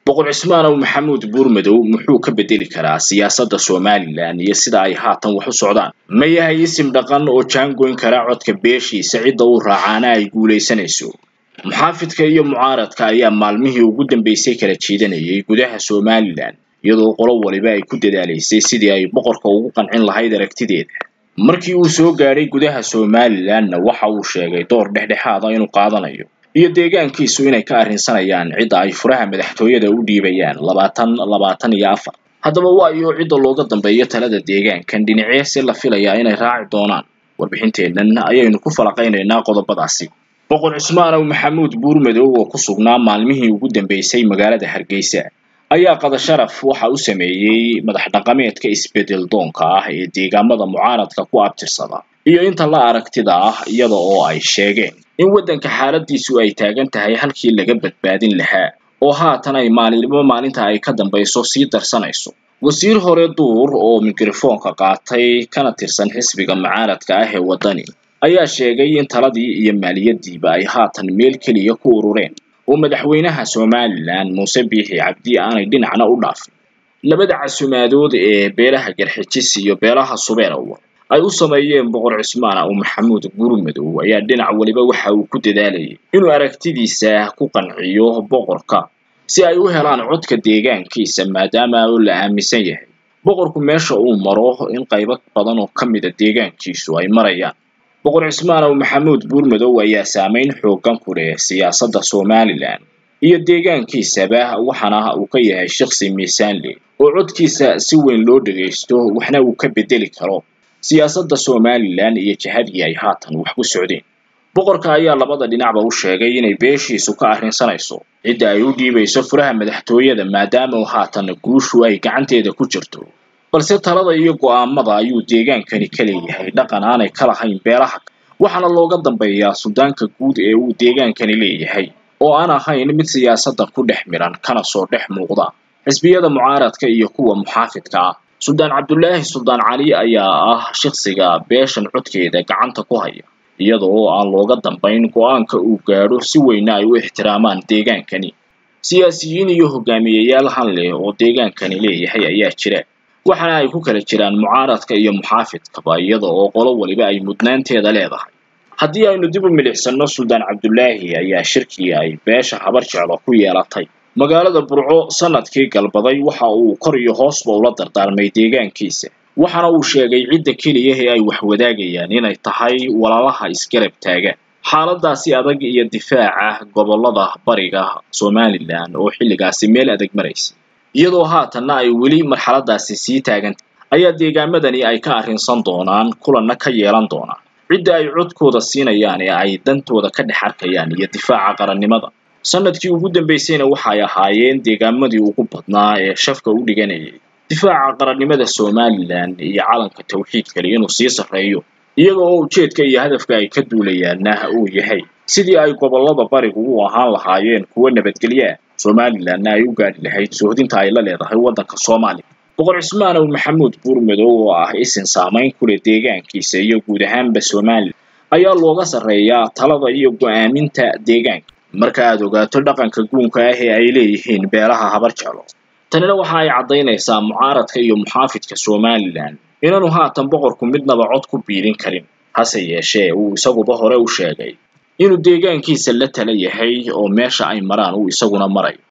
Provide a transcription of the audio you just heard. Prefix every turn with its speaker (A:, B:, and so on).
A: boqor cismaanow maxamuud buurmadow muxuu ka bedeli karaa siyaasadda somalilan iyo sida ay haatan wax u socdaan ma yahay isim dhaqan oo jaangoyn kara codka beeshiisa cidda uu raacaana ay guulaysanayso muxaafidka iyo mucaaradka ayaa maalmihii ugu dambeysay kala jiidanayay gudaha somalilan iyadoo qolo waliba ay ku dadaalaysay sidii ay boqorka ugu qancin lahayd aragtideeda markii uu soo gaadhay gudaha somalilanna waxa uu sheegay door dhexdhexaada inuu qaadanayo iyo deegaankiisu inay ka arrinsanayaan cidda ay furaha madaxtooyada u dhiibayaan labaatan labaatan iyo afar haddaba waa iyo cidda looga dambeeyo talada deegaankan dhinaceese la filayaa inay raaci doonaan warbixinteennan ayaynu ku falaqaynaynaa qodobadaasi boqor cismaanow maxamuud buurmadow oo ku sugnaa maalmihii ugu dambeysay magaalada hargeysa ayaa qadasharaf waxa u sameeyey madax dhaqameedka isbedel doonka ah ee deegaamada mucaaradka ku abtirsada iyo inta la aragtida ah iyada oo ay sheegeen in waddanka xaaladiisu ay taagan tahay halkii laga badbaadin lahaa oo haatan ay maalinimo maalinta ay ka dambayso sii darsanayso wasiir hore duur oo mikrofoonka qaatay kana tirsan xisbiga mucaaradka ah ee waddani ayaa sheegay in taladii iyo maaliyaddiiba ay haatan meel keliya ku urureen oo madaxweynaha somalilan muuse biixi cabdi aanay dhinacna u dhaafin labada casumaadood ee beelaha garxijis iyo beelaha subeerowa ay u sameeyeen boqor cismaan ow maxamuud buurmadow ayaa dhinac waliba waxa uu ku dadaalayay inuu aragtidiisa ku qanciyo boqorka si ay u helaan codka deegaankiisa maadaama oo la aaminsan yahay boqorku meesha uu maro in qaybo badan oo ka mida deegaankiisu ay marayaan boqor cismaan ow maxamuud buurmadow ayaa saameyn xooggan ku leh siyaasadda somalilan iyo deegaankiisaba waxaana uu ka yahay shakhsi miisaan leh oo codkiisa si weyn loo dhagaysto waxna uu ka bedeli karo siyaasadda somalilan iyo jihadii ay haatan wax ku socdeen boqorka ayaa labada dhinacba u sheegay inay beeshiisu ka arrinsanayso cidda ay u dhiibayso furaha madaxtooyada maadaama haatan guushu ay gacanteeda ku jirto balse talada iyo go'aamada ayuu deegaankani ka leeyahay dhaqan aanay ka lahayn beelaha waxaana looga dambeeyaa suldaanka guud ee uu deegaankani leeyahay oo aan ahayn mid siyaasadda ku dhex midhan kana soo dhex muuqda xisbiyada mucaaradka iyo kuwa muxaafidka ah suldaan cabdulaahi suldaan cali ayaa ah shakhsiga beeshan codkeeda gacanta ku haya iyada oo aan looga dambayn go'aanka uu gaadho si weyna ay u ixtiraamaan deegaankani siyaasiyiin iyo hogaamiyeyaal han leh oo deegaankani leeyahay ayaa jira waxaana ay ku kala jiraan mucaaradka iyo muxaafidkaba iyada oo qolo waliba ay mudnaanteeda leedahay haddii aynu dib u milicsano suldaan cabdulaahi ayaa shirkii ay beesha habar jeclo ku yeelatay magaalada burco sanadkii galbaday waxa uu kor iyo hoosba ula dardaarmay deegaankiisa waxaana uu sheegay cidda keliya ee ay wax wadaagayaan inay tahay walaalaha isgarab taagan xaaladaasi adag iyo difaaca gobollada bariga somalilan oo xilligaasi meel adag maraysa iyadoo haatanna ay weli marxaladaasi sii taagantay ayaa deegaamadani ay ka arrinsan doonaan kulanna ka yeelan doonaan cidda ay codkooda siinayaan ee ay dantooda ka dhex arkayaan iyo difaaca qarannimada sanadkii ugu dambeysayna waxay ahaayeen deegaamadii ugu badnaa ee shafka u dhiganayay difaaca qarannimada somalilan iyo calanka tawxiidkali inuu sii sarreeyo iyaga oo ujeedka iyo hadafka ay ka duulayaanna uu yahay sidii ay gobollada barigu u ahaan lahaayeen kuwo nabadgelyo ah somalilanna ay u gaadhi lahayd soohdinta ay la leedahay waddanka soomaaliya boqor cismaan ow maxamuud buurmadow oo ah isin saamayn ku leh deegaankiisa iyo guud ahaanba somalilan ayaa looga sarreeyaa talada iyo go'aaminta deegaanka marka aad ogaato dhaqanka guunka ah ee ay leeyihiin beelaha habar jeclo tanina waxa ay caddaynaysaa mucaaradka iyo muxaafidka somalilan inaanu haatan boqorku midnaba cod ku biirin karin hase yeeshee uu isaguba hore u sheegay inuu deegaankiisa la tala yahay oo meesha ay maraan uu isaguna marayo